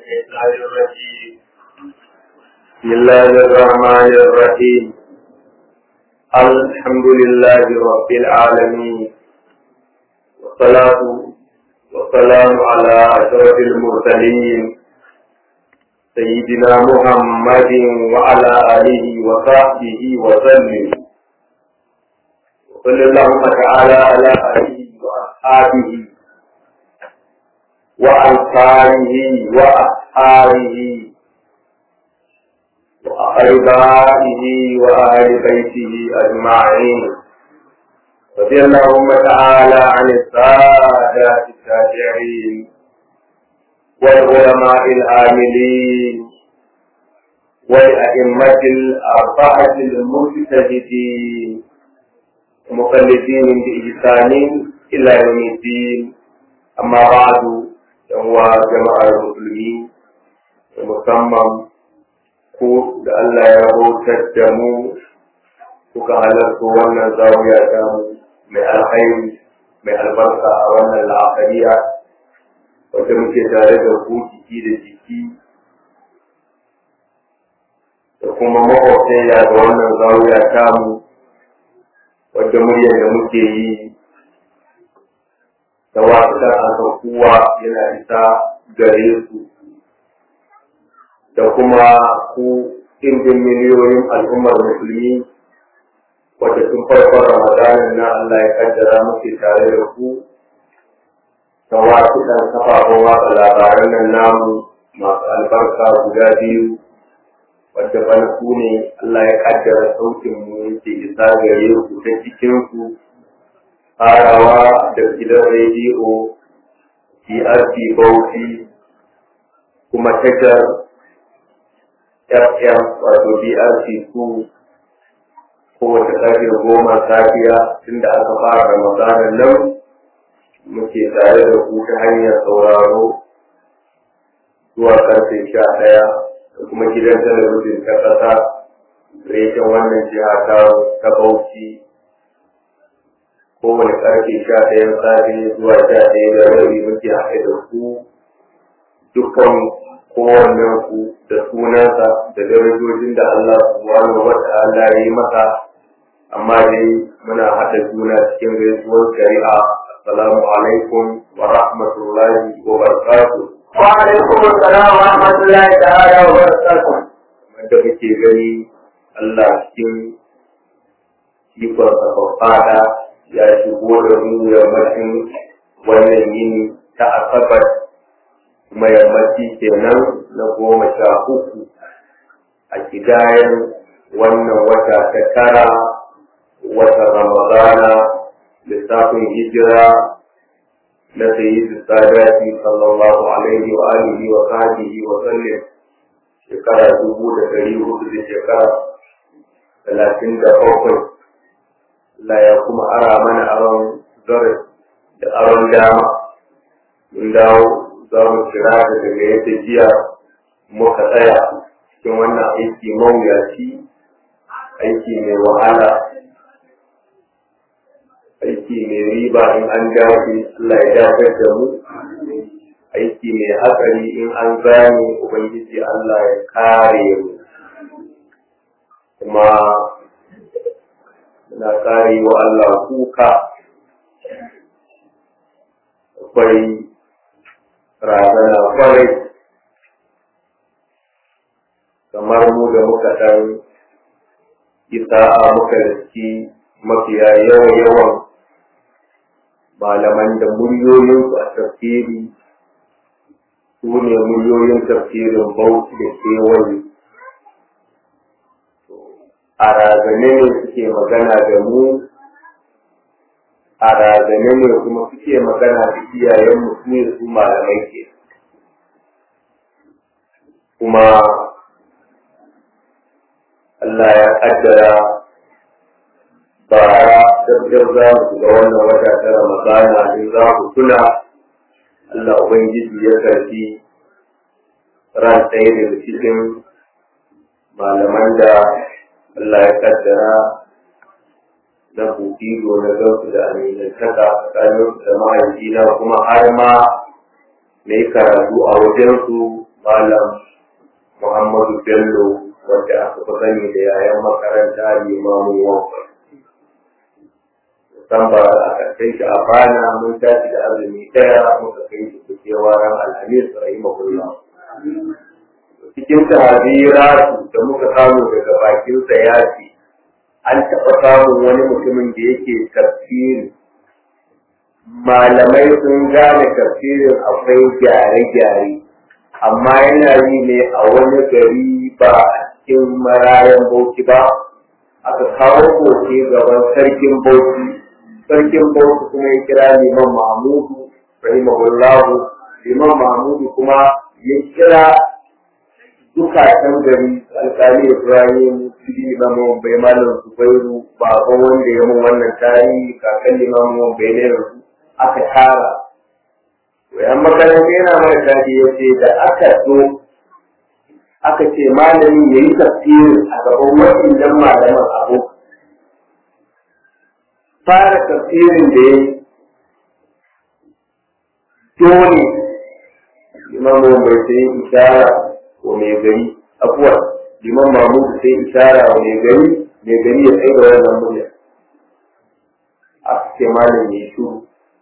الشيطان الرجيم بسم الله الرحمن الرحيم الحمد لله رب العالمين والصلاة والسلام على أشرف المرسلين سيدنا محمد وعلى آله وصحبه وسلم وصلى اللهم تعالى على آله وأصحابه وأنصاره وأصحابه وأقربائه وأهل بيته أجمعين رضي اللهم تعالى عن السادة التابعين والعلماء العاملين والأئمة الأربعة المجتهدين ومقلدين بإحسان إلى يوم الدين أما بعد فهو جماعة المسلمين ومسمى ku da Allah ya bautar da mu kuka halarta wannan zawiya ta mu mai alkhairi mai albarka a wannan la'akariya wanda muke tare da ku jiki da jiki da kuma makwabtaya da wannan zawiya ta mu wadda muryar da muke yi da wasu da kowa yana isa gare su da kuma ku ɗimbin miliyoyin al'ummar musulmi wadda tun farkon ramadanin na Allah ya kaddara muke tare da ku da wasu ɗan kafafen watsa labaran nan namu masu albarka guda biyu wadda bana ku ne Allah ya kaddara sautin mu yake isa gare ku ta cikin ku farawa da gidan rediyo TRT Bauchi kuma tashar FM wato BRC su kowace ƙarfe goma safiya tunda aka fara ramadanin nan muke tare da ku ta hanyar sauraro zuwa ƙarfe sha ɗaya da kuma gidan talabijin ta ƙasa reshen wannan jiha ta ta Bauchi kowane ƙarfe sha ɗayan safe zuwa sha ɗaya da rabi muke haɗe da ku dukkan kowannen ku da sunansa da darajojin da Allah subhanahu wa ta'ala ya yi masa amma dai muna haɗa juna cikin gaisuwar shari'a assalamu alaikum wa rahmatullahi wa barakatuh wa alaikum assalam wa rahmatullahi ta'ala wa barakatuh wanda muke gani Allah cikin ikon sa ya shigo da mu yammacin wannan yini ta asabar kuma yammaci kenan na goma sha uku a kidayen wannan wata ta tara wata ramadana lissafin hijira na sayyidu sadati sallallahu alaihi wa alihi wa sahbihi wa sallam shekara dubu da dari hudu da shekara talatin da bakwai Allah ya kuma ara mana aron zare da aron dama mun dawo za mu kira da daga yadda jiya muka tsaya cikin wannan aiki mawuyaci aiki mai wahala aiki mai riba in an dace Allah ya dafar da mu aiki mai hatsari in an gane ubangiji Allah ya kare mu kuma muna kare wa Allah kuka akwai razana kwarai kamar mu da muka ɗan isa a muka riski mafiya yawan yawan malaman da muryoyinsu a tafsiri su ne muryoyin tafsirin bauchi da kewaye a razane ne suke magana da mu a razane ne kuma suke magana da iyayen su ne su malamai ke kuma Allah ya kaddara bara dabbar za mu ga wannan wata ta Ramadana in za ku tuna Allah Ubangiji ya karfi ran ɗaya daga cikin malaman da Allah ya kaddara na bukido na gansu da aminantaka tsakanin da mahaifina kuma har ma na yi karatu a wajensu malam Muhammadu Bello wanda aka fi sani da yayan makaranta limamin wanka. San ba a ƙarshen shi a bana mun tashi da azumi ɗaya muka kai shi kukewa ran alhamis rahimahullah. Cikin sahabira da muka samu daga bakinsa ya ce an taɓa samun wani mutumin da yake tafsiri malamai sun gane tafsirin akwai gyare-gyare amma yana yi ne a wani gari ba a cikin marayan bauchi ba aka kawo koke gaban sarkin bauchi sarkin bauchi kuma ya kira liman mahmudu rahimahullahu liman mahmudu kuma ya kira dukatan gari alkali ibrahim sidi limamin bai malam zubairu baban wanda ya mun wannan tarihi kakan limamin bai ne yanzu aka tara wayan makaranta yana mara daɗi ya ce da aka zo aka ce malami ya yi tafsirin a gaban waɗannan malaman abu fara tafsirin da ya yi dole limamin bai sai ishara wa mai gari abuwa liman mamudu sai ishara wa mai gari mai gari ya tsaye da wannan murya aka ce malam ya shuru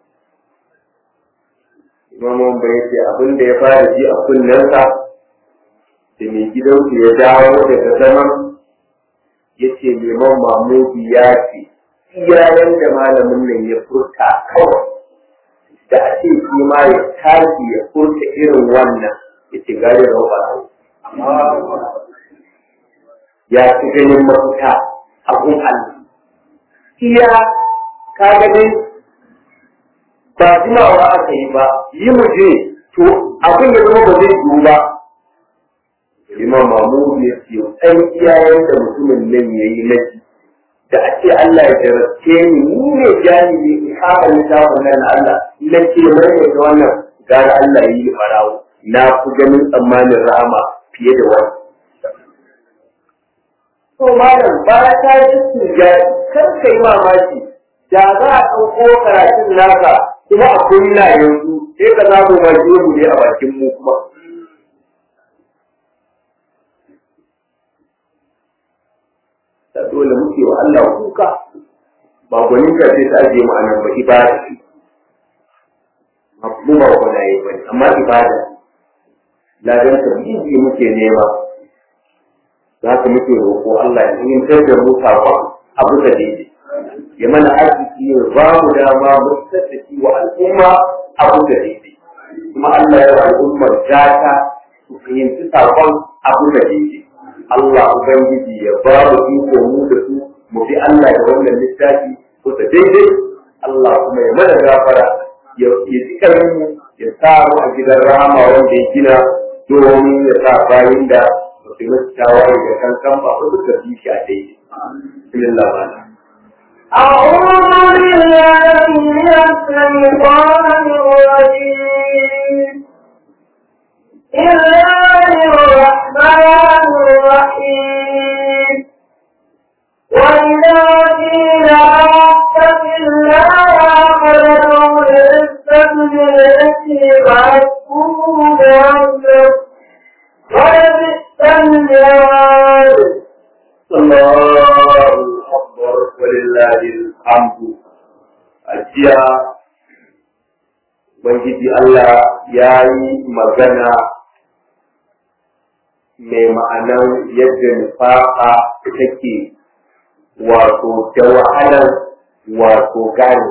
imamun bai ce abin da ya fara ji a kunnensa da mai gidansu ya dawo daga zaman ya ce liman mamudu ya ce iyayen da malamin nan ya furta kawai da a ce shi ma ya tashi ya furta irin wannan ya ce gari rauba ya ci ganin mafita a kun Allah iya ka ganin ba jimawa aka yi ba yi mu je to abin ya zama ba zai yiwu ba imam mamu ya ce ɗan iyayen da mutumin nan ya yi na da a ce Allah ya jarabce ni ni ne jami'i in kama littafin nan na Allah na ce mai ne da wannan gara Allah ya yi farawo na fi ganin tsammanin rahama fiye da wani. To malam ba ta yi su kar ka yi mamaki da za a ɗauko karatun naka kuma a kunna yanzu sai ka samu mai mu ne a bakin mu kuma. Da dole muke wa Allah kuka ba gwanin ka sai ta ajiye mu a nan ba ibada ce. Mu ba gwanaye ba amma ibada. Ladan tarbiyyi muke nema. Za ka muke roƙo Allah ya yi da mu sakon abu da daidai. ya mana arziki ya ba mu dama mu tattaki wa al'umma abu da daidai kuma Allah ya al'ummar gata su fahimci sakon abu da daidai Allah Ubangiji ya ba mu iko mu da su mu fi Allah da wannan littafi ko da daidai Allah kuma ya mana gafara ya ji mu ya sa mu a gidan rama wanda ya gina domin ya sa bayin da ba su yi tawaye da kankan ba ko suka fi shi a daidai. Bismillah أعوذ بالله من الشيطان الرجيم بسم الله الرحمن الرحيم وإذا قيل اتق الله فادعوا للسبيل التي فأسكوه بأمره ولبئس المعاد الله أكبر ولله الحمد أجيا Ubangiji Allah ya yi magana mai ma'anar yadda nufafa take wato da wahalar wato gane.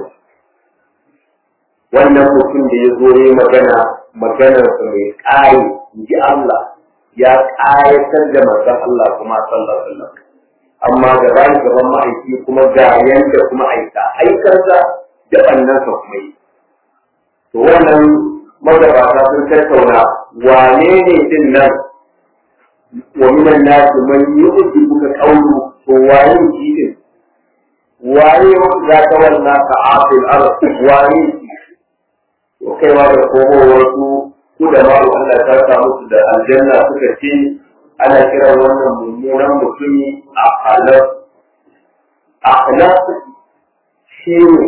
Wannan mutum da ya zo yi magana maganarsa mai ƙari, ji Allah ya ƙayatar da manzon Allah kuma sallallahu alaihi wasallam. amma gaban gaban ma'aiki kuma ga yanda kuma aika aikarsa da ɓannansa kuma yi. To wannan magabata sun tattauna wane ne din nan wa minan nasu man yi uji buka kaulu to waye shi din waye za ta wannan ka afil arz waye shi to kaiwa da komowar su ku da ma'u Allah ta sa musu da aljanna suka ce ana kiran wannan mummunan mutumi a halar a halar shi ne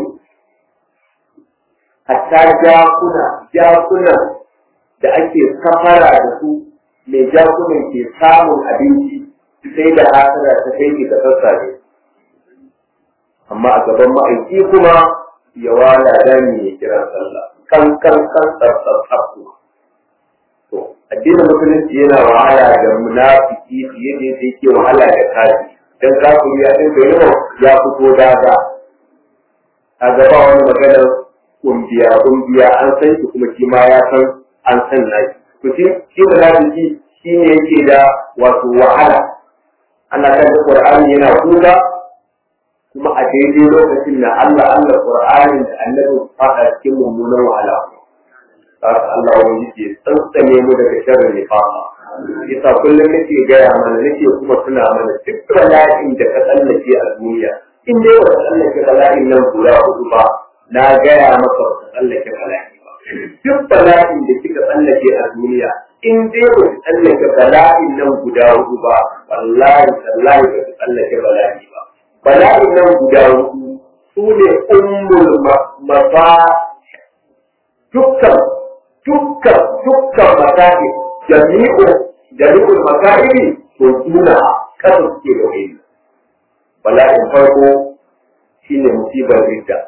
hatta jakuna jakuna da ake safara da su mai jakunan ke samun abinci sai da hasara ta kai ki da sassafe amma a gaban ma'aiki kuma ya wala dani ya kira sallah kan kan kan tsaf to addinin musulunci yana wahala da munafiki fiye da yadda yake wahala da kafi dan kafiri ya dinga yawa ya fito daga a gaba wani maganar kumbiya kumbiya an san shi kuma shi ma ya san an san nashi to shi shi munafiki shi ne yake da wato wahala ana kan Qur'ani yana kuka kuma a daidai lokacin da Allah Allah Qur'anin da Annabi faɗa cikin mummunan wahala haka Allah wani ke tsantsane mu daga sharrin nifaqa yasa kullum nake gaya mana nake kuma tuna mana duk bala'in da ka tsallake a duniya in dai ba tsallake bala'in nan guda hudu ba na gaya maka ba tsallake bala'i ba duk bala'in da kika tsallake a duniya in dai ba tsallake bala'in nan guda hudu ba wallahi wallahi ba tsallake bala'i ba bala'in nan guda hudu su ne ummul mafa dukkan dukkan dukkan masa'ib jami'u jami'ul masa'ib to suna kasa suke da wani bala'in farko shine musibar ridda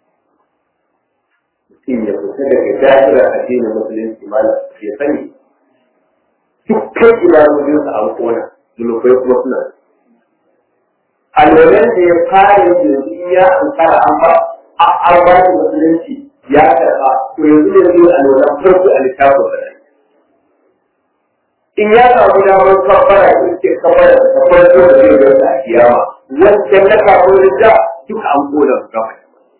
mutum ya fita daga da'irar addinin musulunci malam ya sani dukkan ibadodinsa an kona zunubai kuma suna alwalan da ya fara yanzu in ya ankara an ba an ba shi musulunci ya karɓa to yanzu ne zai alwalan farko a littafin sa in ya samu damar kafara ya ce kafara da kafara da zai gasa a kiyama wancan na kafin da duka an kona su gaba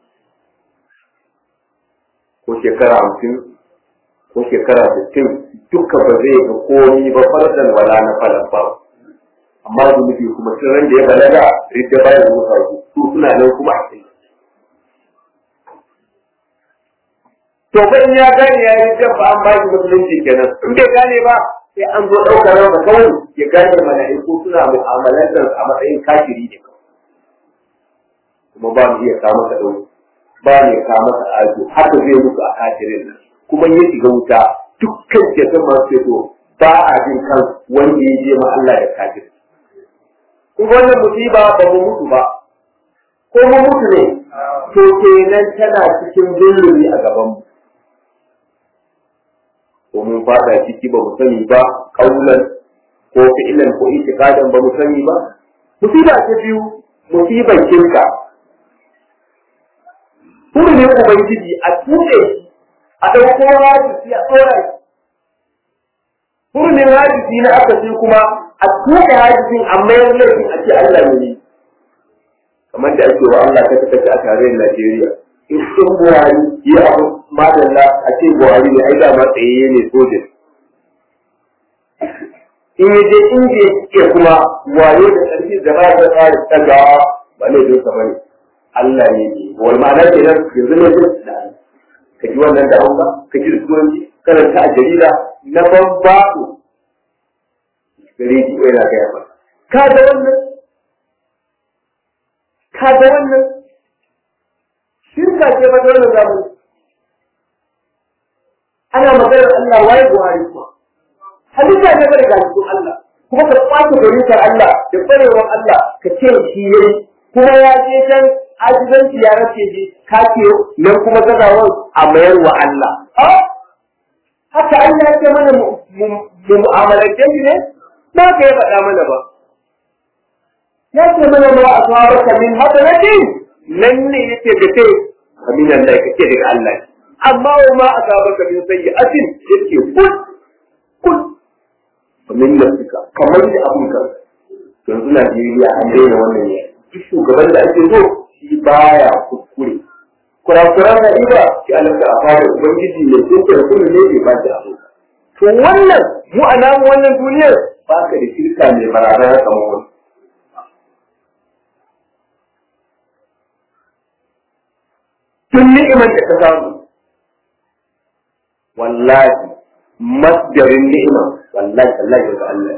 ko shekara hamsin ko shekara sittin duka ba zai ga komi ba fardan wala na falan ba amma zunubi kuma sun ran da ya balaga ridda bayan rufa su su suna nan kuma a cikin to ba in ya gane ya yi ba an ba shi musulunci kenan in bai gane ba sai an zo ɗaukar ransa kawai ya gane mala'iku suna mu'amalantar a matsayin kafiri ne kuma ba mu iya kawo masa ɗauki ba ne kawo masa ajo haka zai mutu a kafirin nan kuma ya shiga wuta dukkan ceton masu ceto ba a jin kan wanda ya je ma Allah da kafir. Kuma wannan musiba ba mu mutu ba, ko mu mutu ne, to kenan tana cikin zulumi a gabanmu. Ko mun fada ciki ba mu sani ba, kaulan ko fi'ilan ko itikadan ba mu sani ba. Musiba ta biyu, musibar kirka. Hurumin Ubangiji a tuɗe a ɗauko hadisi a tsora shi. Hurumin hadisi na aka ce kuma a tuɗe hadisin a mayar laifin a ce Allah ne. Kamar da ake wa Allah ta kasance a tarayyar Najeriya. In sun Buhari yi abu madalla a ce Buhari ne ai da ma tsayayye ne sojin. In ya je inda ya kuma wayo da ƙarfi da ba ta tsari tsagawa ba laifin sa bane. Allah ne ne. Wal ma'ana kenan yanzu ne da Allah. ka ji wannan da hausa ka ji da turanci karanta a jarida na bambaɗo rediyo yana gaya ba ka ga wannan ka ga wannan shirka ce ba da wannan zamani ana maganar Allah waye Buhari kuma halitta ne bada galibin Allah kuma ka kwace garinka Allah da kwarewar Allah ka ce shi yayi kuma ya je can ajizanci ya race shi kake nan kuma gazawar a mayar wa Allah. Haka Allah ya ce mana mu mu'amalance shi ne? Ba ka yi faɗa mana ba. Ya ce mana ma a tsawa baka min haka na ce nan ne yake da kai kamin Allah ya kake daga Allah. Amma wa ma a tsawa baka min sayi asin yake kul kul. Kamin da suka kamar da abun kan. Yanzu Najeriya an daina wannan ne. Duk shugaban da ake so shi baya kuskure kurakuran na iya shi alaka a fara ubangiji ne ko kuma kuma ne bai ba da abu to wannan mu a namu wannan duniyar ba ka da shirka mai barazana kamar wani tun ni'imar da ka samu wallahi masdarin ni'ima wallahi wallahi daga Allah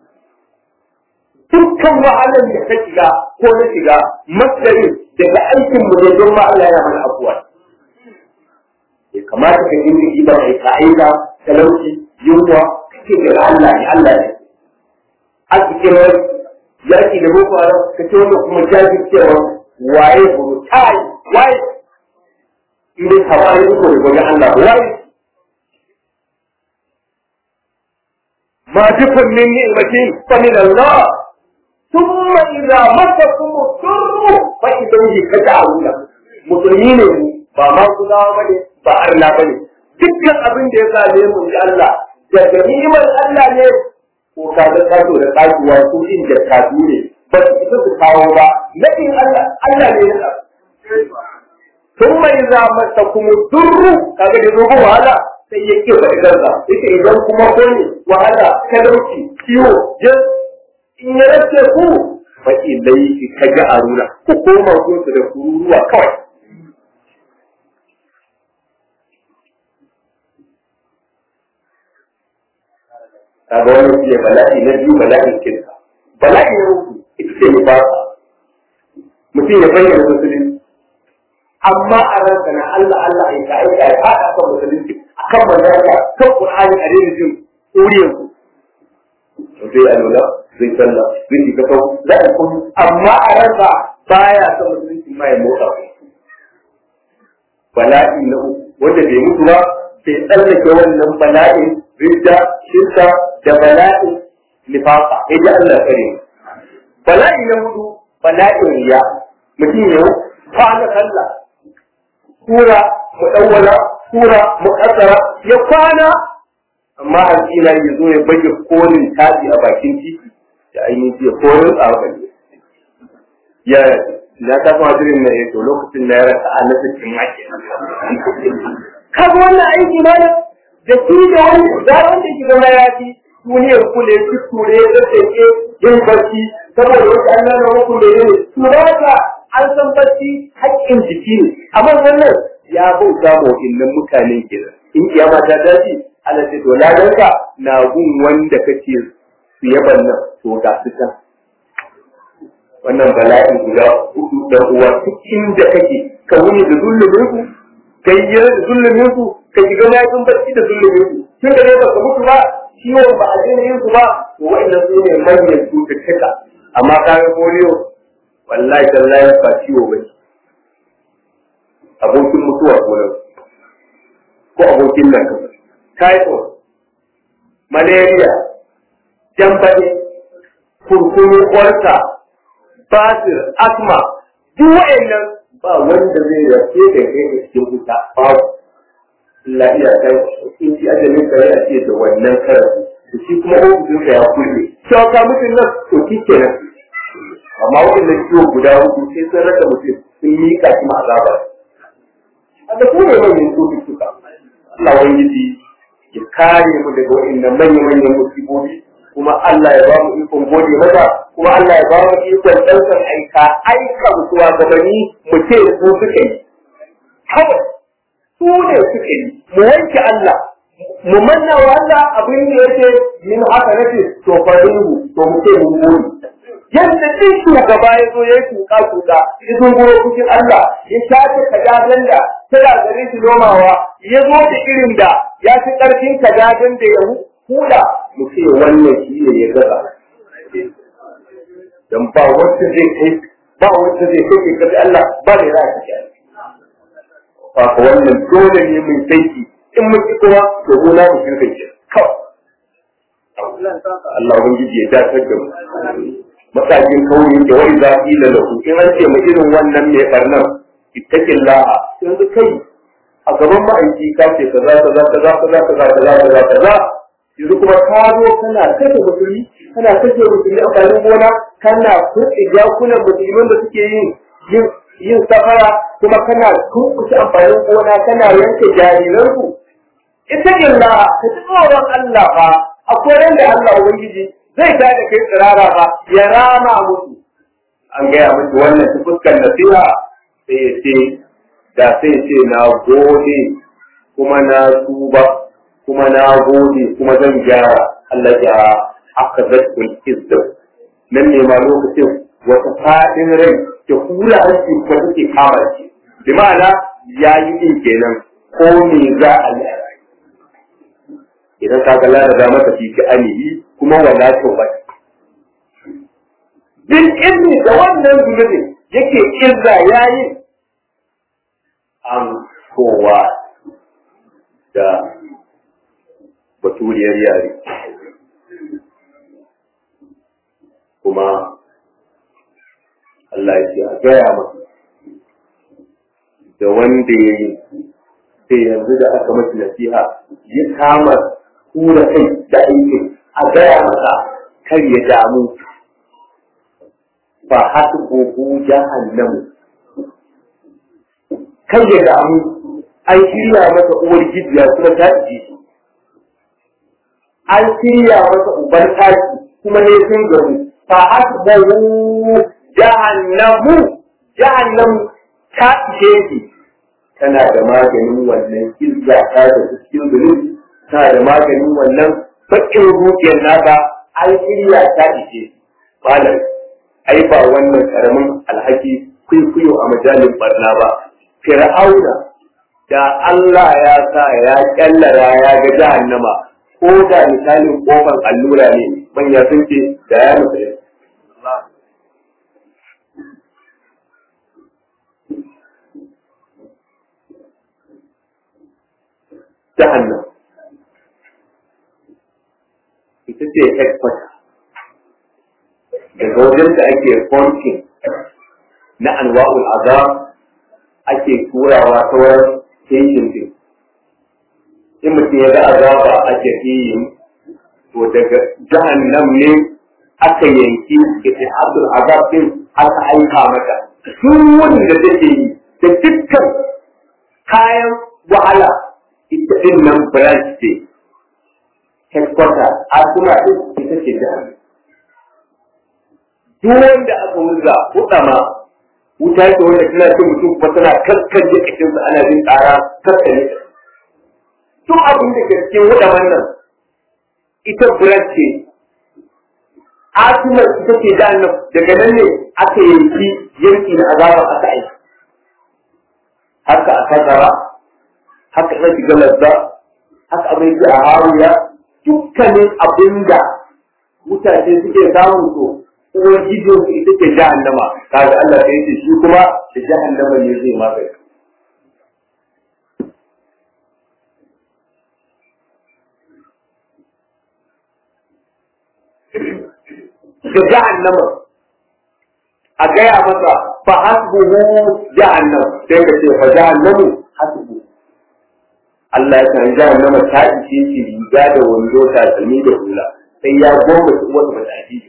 dukkan wahalar da ta shiga ko na shiga masdarin daga aikin mu ne don ma Allah yana mana abuwa ya kamata ka dinga yi ba kai ka aika talauci yunwa ce ga Allah ne Allah ne arzikin wani yaki da boko haram ka ce wanda kuma jajircewa waye brutal waye idan hawaye ko da gwani Allah waye ma dukkan min ni'matin fa min Allah thumma idza masakum ad-durr fa ilayhi taj'aluna musulmi ne mu ba ma kudawa bane ba Allah bane dukkan abin da ya same mu ji Allah daga ni'imar Allah ne ko ka ga kaso da kasuwa ko in da kasu ne ba su isa su kawo ba nadin Allah Allah ne ya ثم إذا مسكم الضر kaga da zuwa wahala sai ya ke faɗi kansa yake idan kuma kun wahala talauci ciwo jin in ya race ku fa ilai ka ga aruna ku koma ku da kururuwa kawai kaga wannan shi ne bala'i na biyu bala'in kinsa bala'i na uku ita ce nifasa mutum ya bayyana musulunci amma a ranka na Allah Allah ya ka aika ya fada kan musulunci akan manzara kan Qur'ani a daina jin uriyan ku sai alula zai sallah zai yi kafa za a kun amma a ranka baya son musulunci ma ya motsa bala'i na uku wanda bai mutu ba sai tsallake wannan bala'in ridda shirka da bala'in nifaka sai da Allah kare bala'i na hudu bala'in riya mutum ya kwana sallah sura muɗawwala sura muƙaddara ya kwana amma alƙila ya zo ya baje kolin taji a bakin titi da ainihin ya kolin tsawon ya na ta kuma jirin na yato lokacin na ya rasa a na cikin maki kaga wannan aiki ma da da shi da wani da wanda ke zama ya fi duniyar kule ki ture da take yin barci saboda wasu an nana muku da yin su ba an san bacci haƙƙin jiki ne amma wannan ya bauta ma wa'innan mutanen kenan in kiyama ta dace Allah ce to ladanka na gun wanda kake su yaban nan to ga su can wannan bala'in guda hudu da uwa duk inda kake ka wuni da zulumin ku kai yi da zulumin ku ka shiga mayafin bacci da zulumin ku tun da ne ba ka mutu ba ciwon ba a daina yin su ba to wa'innan su ne manyan cututtuka amma kayan polio wallahi tallahi ba ciwo ba abokin mutuwa ko nan ko abokin nan ka typhoid malaria jambaɗe kurkunu kwarta basir asma duk wa'annan ba wanda zai rafe da kai da cikin wuta babu Allah iya kai in ci ajalin kare a ce da wannan karafi da shi kuma ofishin ka ya kulle cewa ka mutum nan to kike nan amma waɗannan ciwo guda hudu sai sun raka mutum sun miƙa shi ma azaba a da kuma manyan cututtuka Allah wangiji ya kare mu daga waɗannan manyan-manyan musibobi kuma Allah ya ba mu ikon gode masa kuma Allah ya ba mu ikon ɗaukar aika aika mutuwa gabani mu ce su suka yi kawai su ne suka yi mu wanke Allah mu manna wa Allah abin da yake min haka nake to farinhu to mu ce mu gode yadda duk shugaba ya zo ya yi tuka tuka ya zo goro cikin Allah ya shafe kajajen da tana gare shi nomawa ya zo da irin da ya fi ƙarfin kajajen da ya hula mu ce wannan shi ne ya gaza dan ba wanda zai kai ba wanda zai kai ka Allah ba da za ka kai fa ko wannan dole ne mun saiki in mun ki kuma to mu na mu shirka ke kawai Allah ubangiji ya dakatar da mu matakin kaurin da wani zafi da lahu in an ce mu irin wannan mai barnan ittakin laha yanzu kai a gaban ma'aiki ka ce kaza kaza kaza kaza kaza kaza kaza kaza yanzu kuma ka zo kana kashe musulmi kana kashe musulmi a bayan gona kana kurɗe jakunan musulman da suke yin yin safara kuma kana kurkushe amfanin gona kana yanke jariransu ittakin laha ka ji tsoron Allah fa akwai yanda Allah ubangiji zai ta da kai tsirara ba ya rama musu an gaya musu wannan ta fuskar nasiha sai ya ce da sai ce na gode kuma na tuba kuma na gode kuma zan gyara Allah ya aka zatkul izda nan ne ma lokacin wata fadin rai da hula hanci ko take kama shi bi ma'ana ya yi din kenan ko me za a yi idan ka ga lalata maka fi ki anihi kuma wala tawbat bil ilmi da wannan zunubin yake kirza yayi an kowa da baturiyar yare kuma Allah ya ce a gaya masa da wanda ya yi sai yanzu da aka masa nasiha ya kama tura kai da aikin a gaya masa kar ya damu ba haka gogo jahannamu kar ya damu an shirya masa uwar gidiya kuma ta ji shi an shirya masa uban taki kuma ne sun gamu fa hasbahu jahannamu jahannamu ta ishe shi tana da maganin wannan izza ta da cikin zunubi tana da maganin wannan bakin zuciyar naka an shirya ta ishe malam ai ba wannan karamin alhaki kwaikwayo a majalin barna ba fir'auna da Allah ya sa ya kyallara ya ga jahannama ko da misalin kofar allura ne manya sun ce da ya nufi jahannam ita ce headquarter daga wajen da ake fonkin na anwa'ul azab ake turawa sauran station din in mutum ya ga azaba a jahiyin to daga jahannam ne aka yanki ita abdul azab din aka aika mata duk wanda take yi da dukkan kayan wahala ita din nan branch ce headquarter asuma din ita ce jahannam duk wanda aka wurga hudama wuta ce wanda tana cin mutum kuma tana kaskan jikinsa ana jin tsara kaskane duk abin da ke cikin hudaman nan ita branch ce asimar ita ce jahannam daga nan ne aka yanki yanki na azaba aka aiki haka a kazara haka ina shiga lazza haka abin ji a haruya dukkanin abin da mutane suke samun so uwar gidan su ita ce jahannama kaga Allah sai ce shi kuma da jahannama ne zai magani da jahannama a gaya masa fa hasbuhu jahannam sai ka ce fa jahannamu hasbu Allah ya san jahannama ta ishe shi riga da wando ta tsami da hula sai ya goma su wata mata ajiye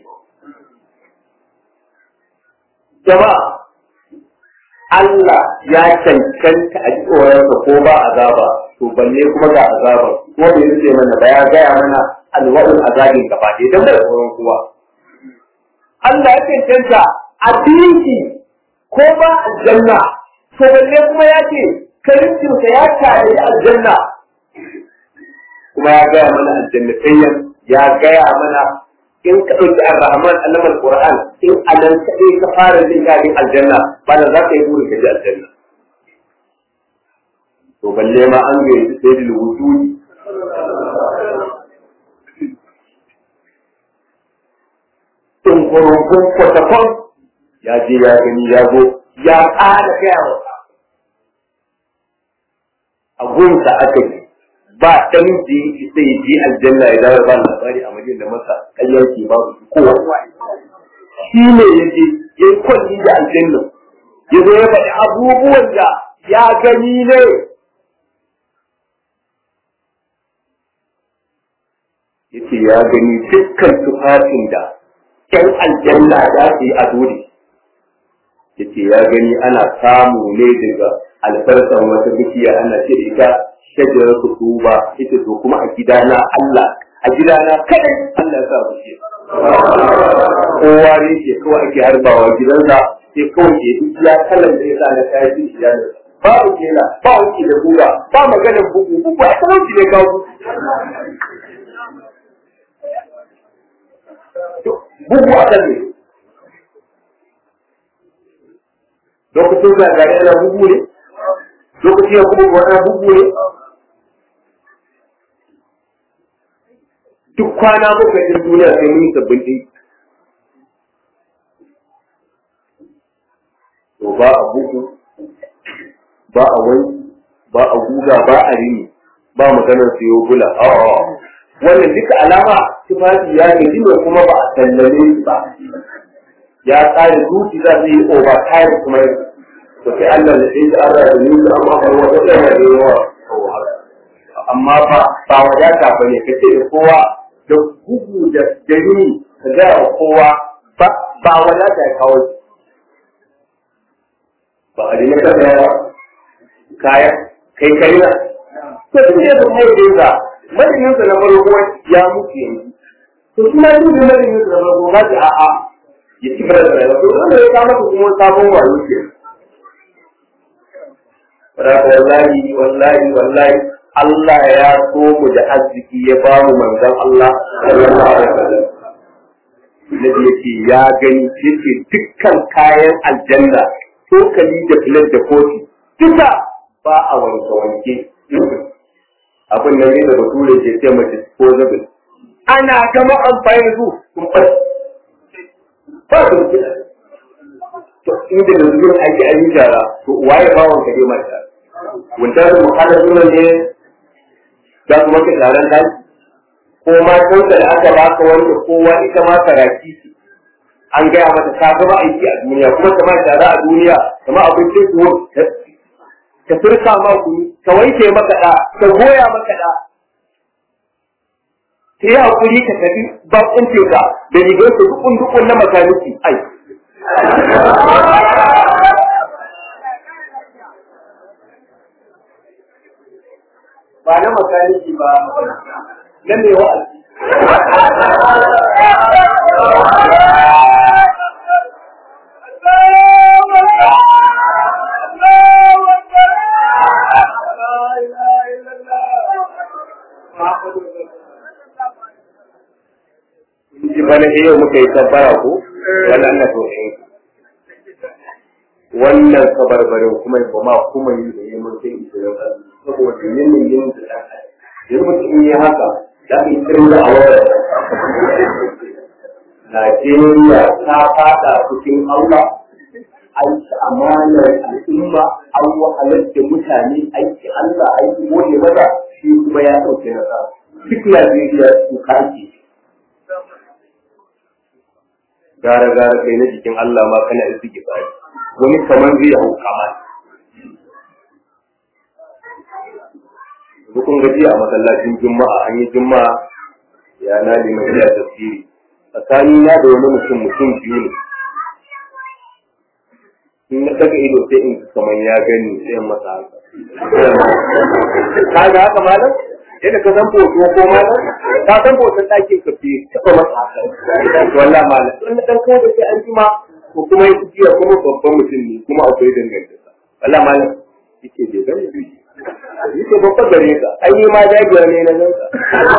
jama'a Allah ya cancanta a tsoronsa ko ba azaba to balle kuma ga azaba ko bai rufe mana ba ya gaya mana alwa'ul azabin gaba ɗaya don bai tsoron kowa Allah ya cancanta a dinki ko ba aljanna to balle kuma ya ce karincinsa ya tare aljanna kuma ya gaya mana aljannatayyan ya gaya mana in ka ɗauki ar-rahman alamar qur'an in anan kaɗai ka fara jin daɗin aljanna ba da za ka yi burin ka ji aljanna to balle ma an ga yanzu sai da wujudi in kurukun kwatakon ya je ya gani ya zo ya ƙara gaya wa a gunsa aka yi ba ɗan da ya sai je aljanna ya dawo ba labari a majin da masa ƙaryar ke ba su kowa shi ne ya je ya yi kwalli da aljanna ya zo ya faɗi abubuwan da ya gani ne ya ce ya gani dukkan tufafin da ƴan aljanna za su yi a dole ya ce ya gani ana samu ne daga alfarsan wata bishiya ana ce da ita shajarar ku tuba ita to kuma a gidana Allah a gidana kadai Allah ya sa ku ce kowa ne ke kawai ake harbawa gidansa sai kawai ke duk ya kalan da ya sa na kayan shi ya da babu kela ba wuce da buga ba maganar bugu bugu a talauci ne kawo bugu a kan ne lokacin zagare yana bugu ne lokacin ya kuma wani bugu ne duk kwana bakwai din duniya sai mun yi sabbin ɗin to ba a bugu ba a wani ba a guga ba a rini ba maganar siyo gula a'a wannan duka alama tufafi ya gaji ne kuma ba a sallame shi ba ya tsare zuci za su yi over time kuma to sai Allah da sai Allah da ni da amma ba wata da ya yi wa amma ba ba wadata ba ne kace da kowa da gugu da dani ka ga kowa ba ba wadata ya kawo ba a dina ka da kaya kai kai na to tun da ya mai da madadinsa na farko ya mutu yanzu to kuma yin madadinsa na farko ba ta a'a ya ci gaba da rayuwa to wanda ya kama kuma sabon wayo ke Raka wallahi wallahi wallahi Allah ya so mu da arziki ya ba mu manzon Allah sallallahu alaihi wasallam Nabi yake ya gani yake dukkan kayan aljanna tokali da filet da kofi duka ba a wanke wanke abin nan ne da bature ke ce mace disposable ana gama amfani da su sun ɓace ba su da to inda da zuwa aiki a yi jara to waye ba wanka dai mata wanda da muhallar suna ne za su maka taron kai ko ma kanka da aka baka wanda kowa ita ma karaki ce an gaya mata ta gama aiki a duniya kuma ta ma tara a duniya kama abincin kuwa ka turka ma kunu ka wanke maka da ka goya maka da ta yi hakuri ka tafi bakun teka da rigar su dukun dukun na makaniki ai ba na makaniki ba na mai wa'azi ji bana eh yau muka yi tabbara ko wannan na so eh wannan kabarbarin kuma ba ma kuma yi da yi mun sai da yau saboda yin yin da yanzu mutum yi haka da ke tsirin da awar Najeriya ta fada cikin Allah an ci amanar al'umma an wahalar da mutane aiki Allah aiki gode maza shi kuma ya ɗauke nasa duk Najeriya su kake gara gara kai na jikin Allah ma kana iziki bari wani kamar zai hau kama Dukun gaji a masallacin Juma'a an yi Juma'a ya na liman iya tafsiri tsakani na da wani mutum mutum biyu ne in na daga ido sai in kamar ya gani sai in masa haka ka ga haka malam yadda ka san foto ko malam ka san foton ɗakin ka fi taɓa masa haka wallah malam in na ɗan kawo da sai an jima ko kuma ya jiya kuma babban mutum ne kuma akwai dangantaka wallah malam yake bai gani biyu yake babban gare ka ai ni ma dagiya ne na nan ka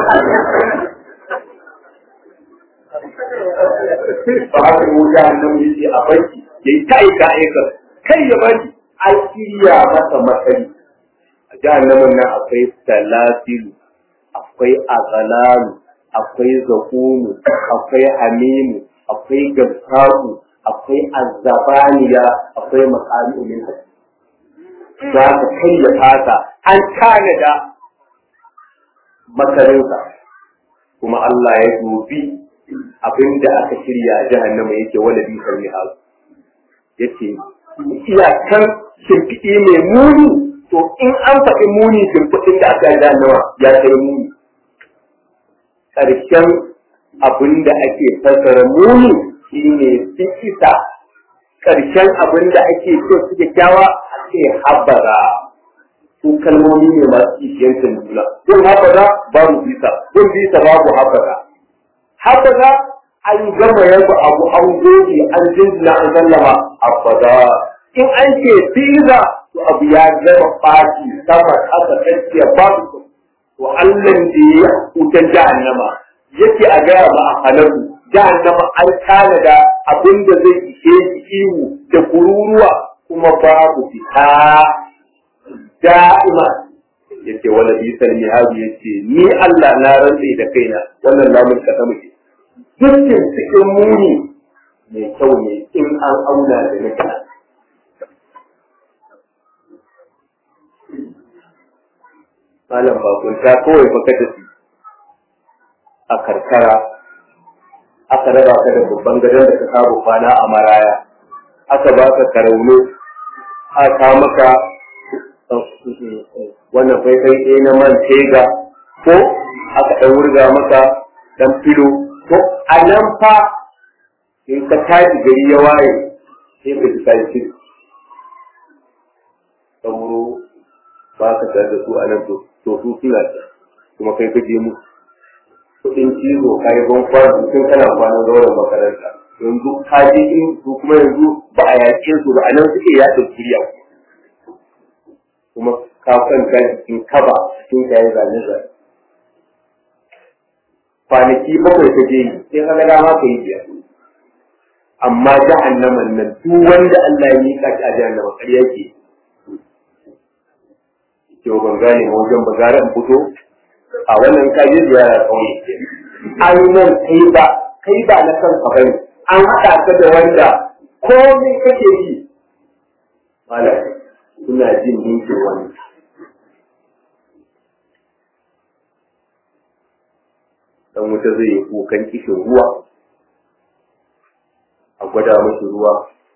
ba haka wuta nan yake a banki ya yi ta aika aika kai ya bari an shirya masa matsali a jahannamin nan akwai talasilu akwai azalalu akwai zakunu akwai hamimu akwai gabsaku akwai azabaniya akwai makami min hasi za ka kai ya fata an tanada makarinsa kuma Allah ya dubi abinda aka shirya a jahannama yake wala bi sarmi hazu yace iyakan shimfiɗi mai muni to in an faɗi muni shimfiɗin da aka yi jahannama ya kai muni ƙarshen abinda ake fassara muni shine fikisa ƙarshen abinda ake so su kyakkyawa ake habara su kalmomi ne masu kishiyancin juna kun habara babu bisa kun bisa babu habara habara an gama yaba abu an goge an jinjina an sallama abada in an ce biza to abu ya gama ɓaci sama ƙasa tsakiya babu su to Allah da ya hutar jahannama yake a gaya ma a halaku jahannama an tanada abin da zai ishe shi ihu da kururuwa kuma babu fita da'ima yace wala bisal mihabi yace ni Allah na rantsi da kaina wannan lamun ka sama ce dukkan cikin muni mai kyau ne in an auna da na kana malam bakunta kawai baka da su a karkara aka raba ka da babban gadon da ka saba kwana a maraya aka ba ka karauno aka maka wannan faifai ɗaya na man tega ko aka ɗan wurga maka ɗan filo ko a nan fa in ka tashi gari ya waye sai ka ji kayi filo sauro ba ka tare da su a nan to su suna kuma kai ka je musu kuɗin cizo ka yi ban kwana tun kana kwanan zauren makaranta yanzu ka je in su kuma yanzu ba a yaƙe su ba a nan suke yaɗa kuriya kuma ka kwanta cikin kaba cikin kayan zane zane kwanaki bakwai ka je sai ka ga dama ka yi biyar amma jahannaman nan duk wanda Allah ya mika shi a jahannama ƙarya ke ke ban gane ma wajen ba gara in fito a wannan kaje ziyara kauye an nan kai ba kai ba na kanka bane an haɗa ka da wanda komai kake yi malam suna jin dinkin wani dan wuta zai yi kukan kishin ruwa a gwada mashi ruwa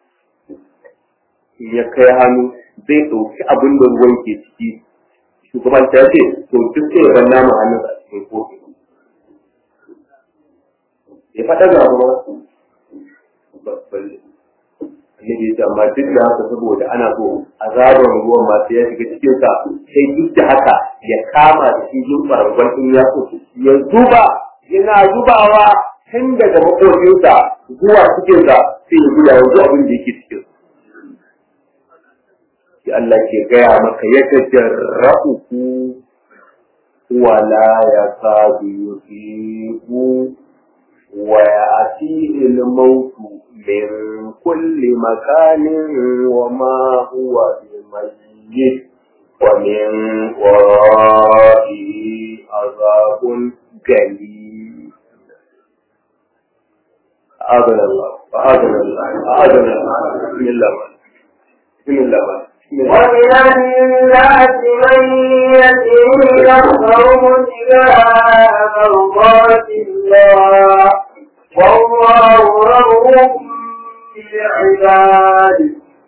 in ya kai hannu zai ɗauki abin da ruwan ke ciki shugaban ta ce to duk sai ya banna mu hannun a cikin kofi ya faɗa ga ruwa annabi ya ce amma duk da haka saboda ana so azabar ruwan masu ya shiga cikin sa sai duk da haka ya kama da shi zumbar in ya so ya zuba yana zubawa tun daga makocinsa zuwa cikinsa sai ya guda yanzu abin da yake cikin sai Allah ke gaya maka ya tajarra'u ku wala ya sadu yusibu wa ya'tihi al-mautu min kulli makanin wa ma huwa bimayyit wa min wara'ihi azabun galil أعاذنا الله أعاذنا الله أعاذنا الله بسم الله بسم الله ومن الناس من يتيه يخرج ابتغاء مرضات الله والله رؤوف بالعباد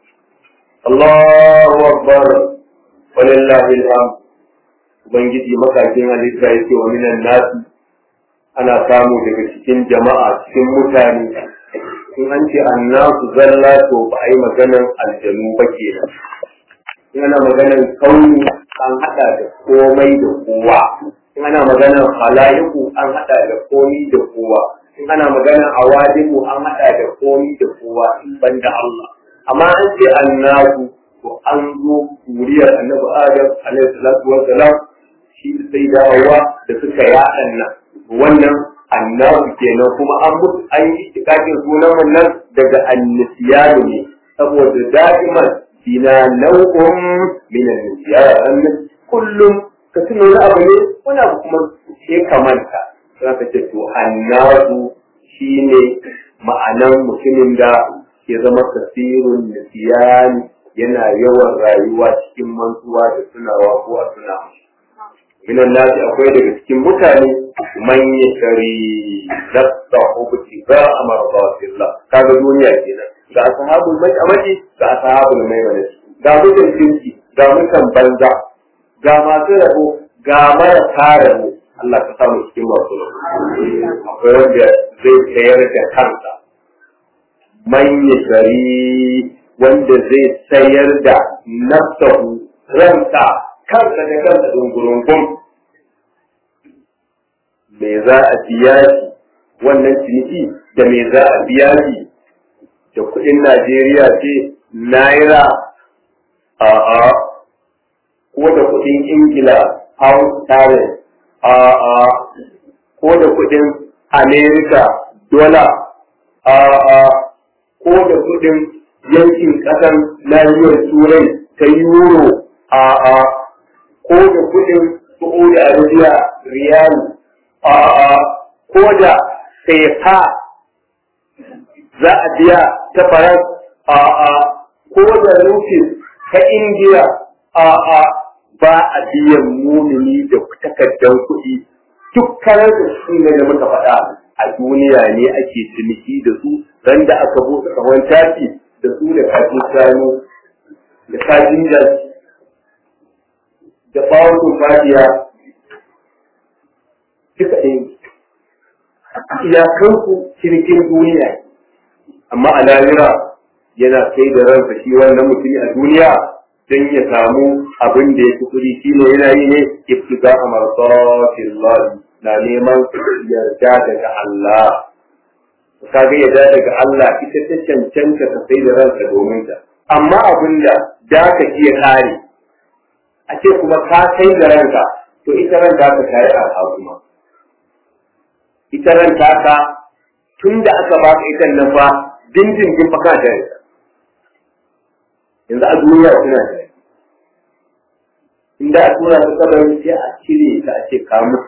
الله أكبر ولله الحمد Ubangiji makakin halitta ya ce wa minan nasu ana samu daga cikin jama'a cikin mutane in an ce annasu zalla to ba a yi maganan aljanu ba kenan in ana maganan kauni an hada da komai da kowa in ana maganan halayiku an hada da komi da kowa in ana maganan awadiku an hada da komi da kowa in ban da Allah amma an ce annasu to an zo zuriyar annabi Adam alaihi salatu wa salam shi sai da Hawwa da suka yaɗan nan wannan annabi kenan kuma an mutu an yi tikakin sunan wannan daga annisiyanu ne saboda da'iman bina nau'un min annisiyanu kullum ka tuna wani abu ne wani abu kuma sai ka manta za ka ce to annasu shine ma'anan mutumin da ke zama kasirun nisiyani yana yawan rayuwa cikin mantuwa da tunawa ko a tuna minan nasi akwai daga cikin mutane man ya shari nafsa hukuti ga amarbatillah kaga duniya kenan ga ashabul mai'amati ga ashabul mai'amati ga mutan kirki ga mutan banza ga masu rabo ga marasa rabo Allah ka samu cikin masu rabo akwai wanda zai tsayar da kansa man ya shari wanda zai sayar da nafsahu ransa kansa da kansa dungurungun me za a biya shi wannan ciniki da me za a biya shi da kuɗin Najeriya ce naira a'a ko da kuɗin Ingila pound sterling a'a ko da kuɗin America dollar a'a ko da kuɗin yankin ƙasar nahiyar turai ta euro a'a ko ko da kudin Saudi Arabia riyal a ko da sefa za a biya ta faras a ko da rufin ta Indiya a ba a biyan mumini da takardar kuɗi duk karar da su ne da muka faɗa a duniya ne ake ciniki da su ran da aka buɗe kawan tafi da su da kafin shanu da kafin jaki da bawon tumfadiya duka ɗin iyakanku cinikin duniya amma a lahira yana kai da ransa shi wannan mutumi a duniya don ya samu abin da ya fi kuɗi shi ne yana yi ne ibtiga a marsatin na neman yarda daga Allah kaga yarda daga Allah ita ta cancanta ka sai da ranka domin ta amma abin da da ka iya kare a ce kuma ka sai da ranka to ita ranka ka kare a kuma ita ranka ka tun da aka baka ita nan fa dindindin fa ka da yanzu a duniya suna da inda a tura ta kabari sai a cire ta a ce ka mutu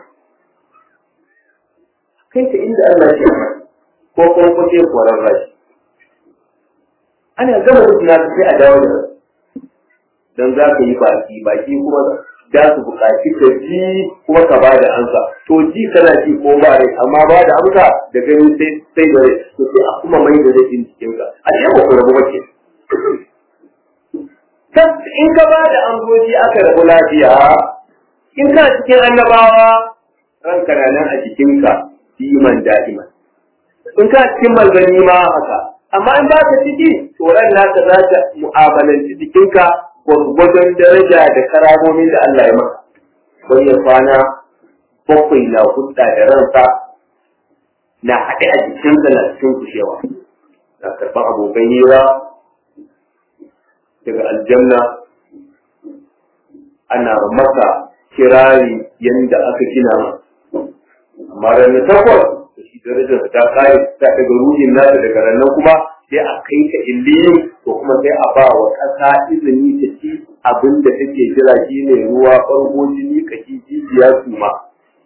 kai ta inda Allah ce ko kuma ko sai koran rashi ana gama mutu na sai a dawo da dan za ka yi baki baki kuma da su buƙaci ka ji kuma ka ba da amsa to ji kana ji ko ba rai amma ba da amsa da gani sai sai da rai to sai a kuma mai da rai cikin ka a ce ba ku rabu bace in ka ba da amsoji aka rabu lafiya in ka cikin annabawa ranka na nan a jikinka diman da'iman in ka cikin manzanni ma haka amma in ba ka ciki to ran naka za ta mu'amalanci jikinka gwargwadon daraja da karamomin da Allah ya maka wani ya kwana bakwai na hudda da ransa na haɗe a jikinsa na cikin kushewa na karɓar abokan hira daga aljanna ana maka kirari yadda aka gina amma ranar takwas da shi darajar ta kare ta daga ruhin nasa daga ranar kuma sai a kai ka illiyin ko kuma sai a ba wa ƙasa izini ta ci abin da take jira shi ne ruwa ɓargo jini kashi jijiya su ma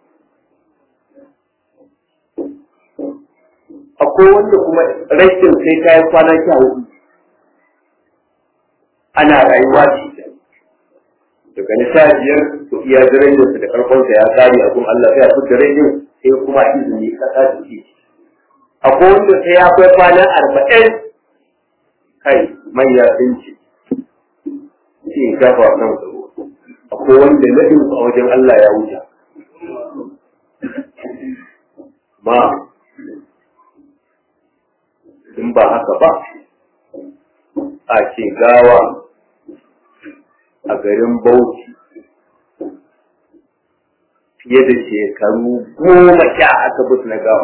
akwai wanda kuma rashin sai ta yi kwana sha hudu ana rayuwa da ita daga na sha biyar to iya darajarsa da karfansa ya kare a gun Allah sai a fi darajar sai kuma izini kasa da ke akwai wanda sai ya kai kwana arba'in kai manya sun ce sai ya gafa kan tsaro akwai wanda nadin a wajen Allah ya wuce ma in ba haka ba a ce gawa a garin Bauchi fiye da shekaru goma sha aka bus na gawa.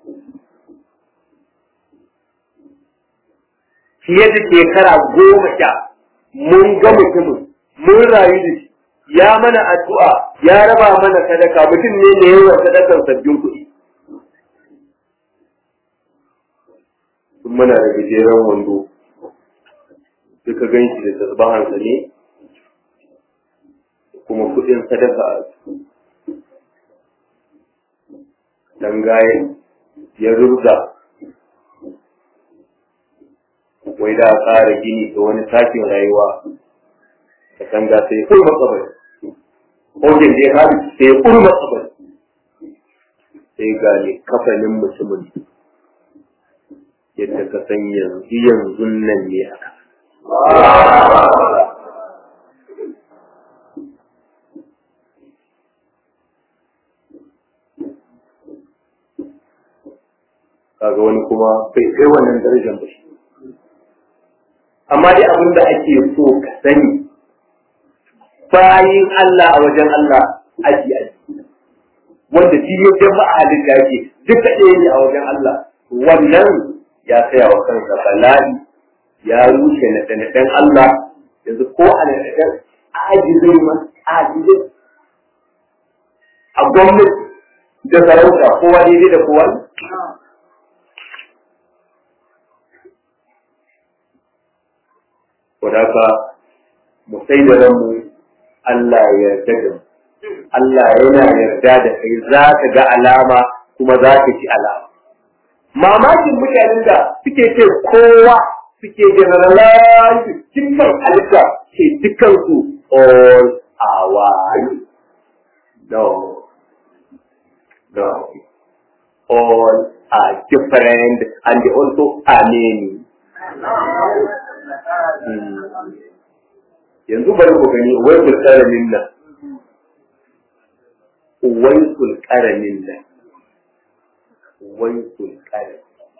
Fiye da shekara goma sha mun ga mutumin mun rayu da shi ya mana addu'a ya raba mana sadaka mutum ne da yawan sadakar sabbin kuɗi. Sun muna da gajeren wando duka gan shi da tasbahansa ne kuma kudin sadaka a dan gaye ya rubda wai da tsara gini ga wani sakin rayuwa ka tanga sai ya kurma kabari kogin da ya haɗu sai ya kurma kabari sai ga ne kafanin mutumin yadda ka san yanzu yanzu nan ne aka kaga wani kuma bai kai wannan darajar ba shi amma dai abin da ake so ka sani bayin Allah a wajen Allah aji aji wanda shi ya jama a halitta yake duka ɗaya ne a wajen Allah wannan ya tsaya wa kansa bala'i ya rushe na ɗan Allah yanzu ko a na ɗan ajizai ma ajizai a gwamnati da sarauta kowa daidai da kowa wadaka mu sai da ranmu Allah ya yarda da mu Allah yana yarda da kai za ka ga alama kuma za ka ci alama mamakin mutanen da suke ce kowa suke generalize dukkan halitta ce dukkan su all are one no no all are different and they also are many yanzu bari ku gani wai kulkaramin nan wai kulkaramin nan wai kulkaramin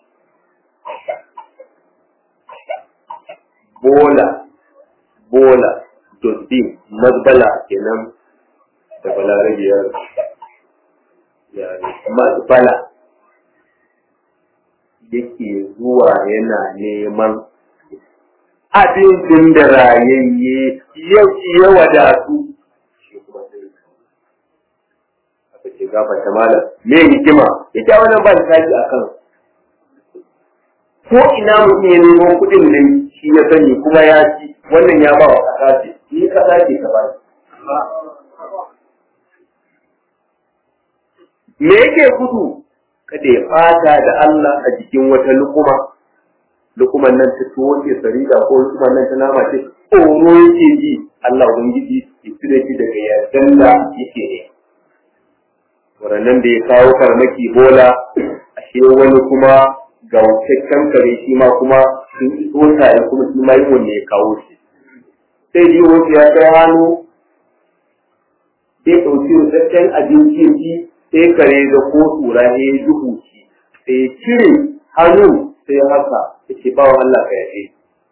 bola bola dosbin mazbala kenan da balarabiyar yare mazbala yake zuwa yana neman abincin da rayayye yau ya wadatu shi kuma sai aka ce gafarta malam me hikima ita wannan ba ta tashi akan ko ina mutum ya nemo kuɗin nan shi ya sani kuma ya ci wannan ya ba wa ƙasa ce ni ƙasa ce ka ba me yake gudu kada ya fata da Allah a jikin wata lukuma lukuman nan ta tuwo ce sarida ko lukuman nan ta nama ce tsoro yake ji Allah ubangiji ya cire shi daga yardan da yake ne warannan da ya kawo farmaki bola ashe wani kuma ga wancan kare shi ma kuma sun iso ya kuma shi ma yi wanne ya kawo shi sai ji wasu ya kai hannu sai ɗauki rutaccen abinci ya ci sai kare da ko tsura ne ya duhu shi sai ya cire hannu sai ya haka ya ce bawa Allah ka yafe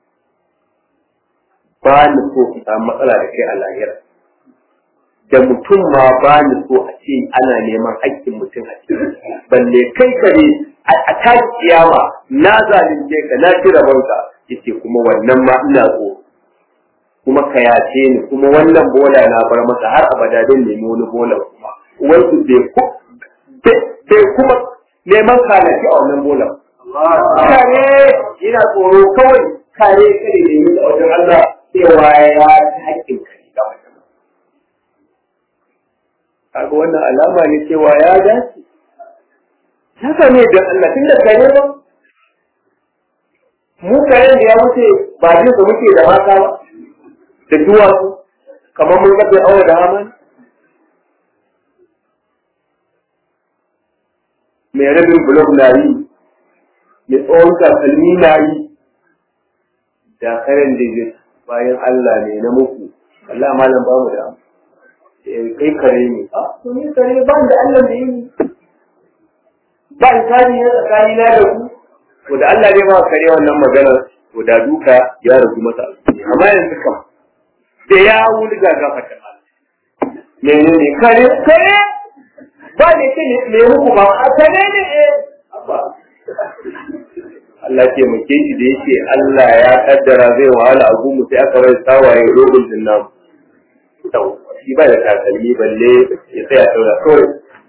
ba ni so ku samu matsala da kai a lahira da mutum ma ba ni so a ce ana neman haƙƙin mutum a cikin balle kai kare a ta kiyama na zalunce ka na ci rabonka yace kuma wannan ma ina so kuma ka yace ni kuma wannan bola na bar masa har abada don nemi wani bola kuma wasu bai kuma neman kalaci a wannan bola kare yana tsoro kawai kare kare ne da wajen Allah cewa ya ci haƙƙin kare ga wajen kaga wannan alama ne cewa ya dace haka ne don Allah tun da kare ba mu karen da ya wuce ba jin da muke da mata ba da duwatsu kamar mun kafe aure da haman mai rabin blog na yi mai tsohon takalmi na yi da karen da zai bayan Allah ne na muku Allah malam ba mu da kai kare ne a to ni kare ba da Allah da yi ba in kari ne tsakani na da ku to da Allah ne ba kare wannan magana to da duka ya rubu masa amma yanzu kam da ya wuli ga gafata menene kare kare ba ne ce ne muku ba a kare ne eh Allah ke muke shi da yake Allah ya kaddara zai wahala a gumu sai aka bai tsawaye rogun din nan shi ba da takalmi balle ya tsaya saura kawai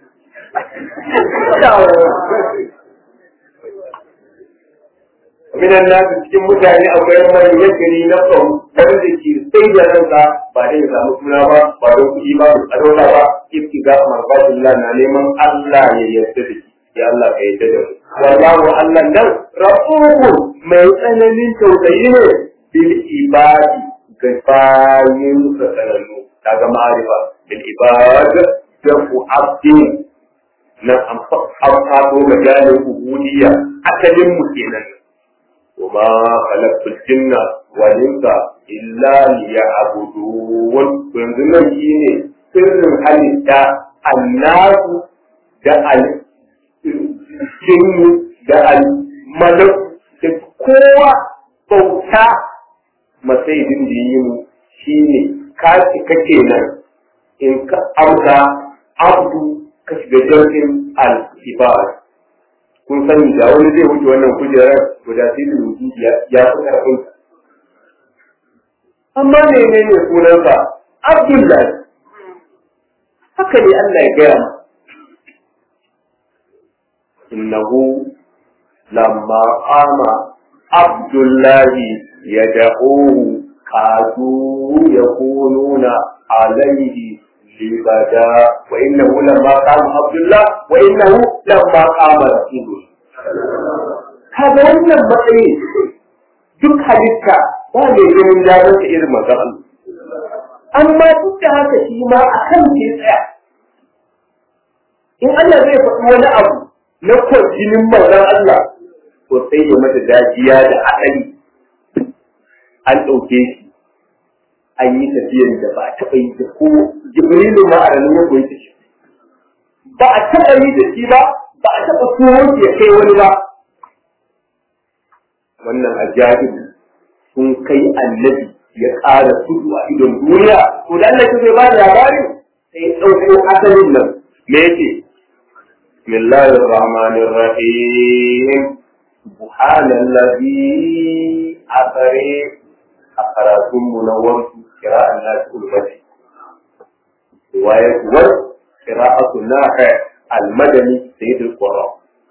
minan nasu cikin mutane akwai mai yakari na sau wanda ke sai da ranka ba dai samu suna ba ba don kuɗi ba a dole ba ifki ga marbatullah na neman Allah ya yarda da shi ya Allah ka yarda da mu wallahu Allah nan rafuhu mai tsananin tausayi ne bil ibadi ga bayin sa sanannu kaga ma'arifa bil ibad da ku abdin nan an faɗo ga jalin ubudiyya asalin mu kenan وما خلقت الجن والإنس إلا ليعبدون وينزل شيء سر halitta annasu da aljinnu da almalak da kowa bauta masaidin da yi mu shi ne ka cika kenan in ka amsa abdu ka shiga jirgin al-ibad kun sani da wani zai wuce wannan kujerar guda sai da wuce ya fi karfin amma ne ne ne sunansa abdullahi haka ne Allah ya gaya innahu lamma qama abdullahi yad'uhu kadu yakununa عليه لبدا وإنه لما قام عبد الله وإنه لما قام رسول الله هذا wannan matsayi duk halitta ba mai ganin damar ta irin manzon Allah amma duk da haka shi ma a kan ke tsaya in Allah zai faɗi wani abu na kwarjinin manzon Allah to sai ya mata dajiya da asali an ɗauke shi an yi tafiyar da ba a taɓa yi da ko jibrilu ma a ranar ya koyi shi ba a taɓa yi da shi ba ba a taɓa tsohon ya kai wani ba wannan ajaib sun kai annabi ya ƙara tudu a idon duniya to da Allah zai ba da labarin sai ɗauko asalin nan me yake bismillahir rahmanir rahim subhanallazi asare a karatun mu na wasu kira'an nasu ulmati riwayar kuwar kira'atu nafi al-madani sayyidul qura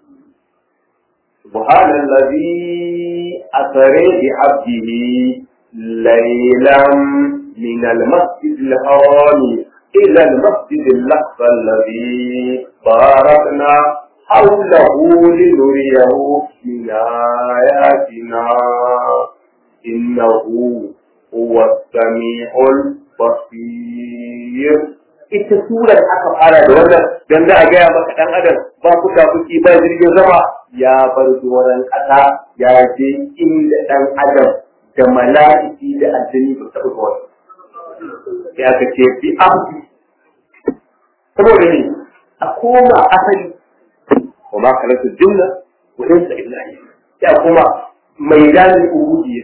subhanallazi asare bi abdihi laylan min al-masjid al-haram ila al-masjid al-aqsa alladhi barakna حوله لنريه من آياتنا إنه هو السميع البصير ita surar aka fara da wannan dan za a gaya maka dan adam ba kuka kuki ba jirgin sama ya bar doron ƙasa ya je inda dan adam da mala'iki da aljini ba taɓa zuwa sai aka ce bi amfi saboda ne a koma asali wa ma kalatu jinna wa insa illa ya kuma maidanin ubudiyya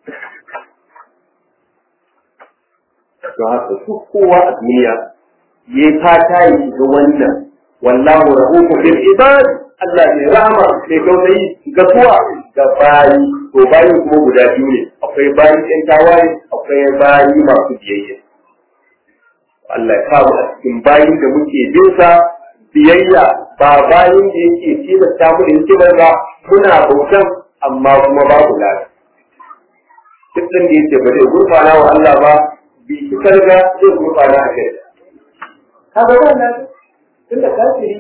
don haka duk kowa a duniya ya fata ya shiga wannan wallahu rahuku bil ibad Allah ne rahama mai tausayi ga suwa ga bayi to bayi kuma guda biyu ne akwai bayi ɗan tawaye akwai bayi masu biyayya Allah ya kawo a cikin bayin da muke bin sa biyayya ba bayin da yake tilasta mu da yake ba muna bautan amma kuma babu lafiya duk ɗin da yake ba zai gurfana wa Allah ba bi shi karga zai gurfana a kai kaga wannan tun da kafiri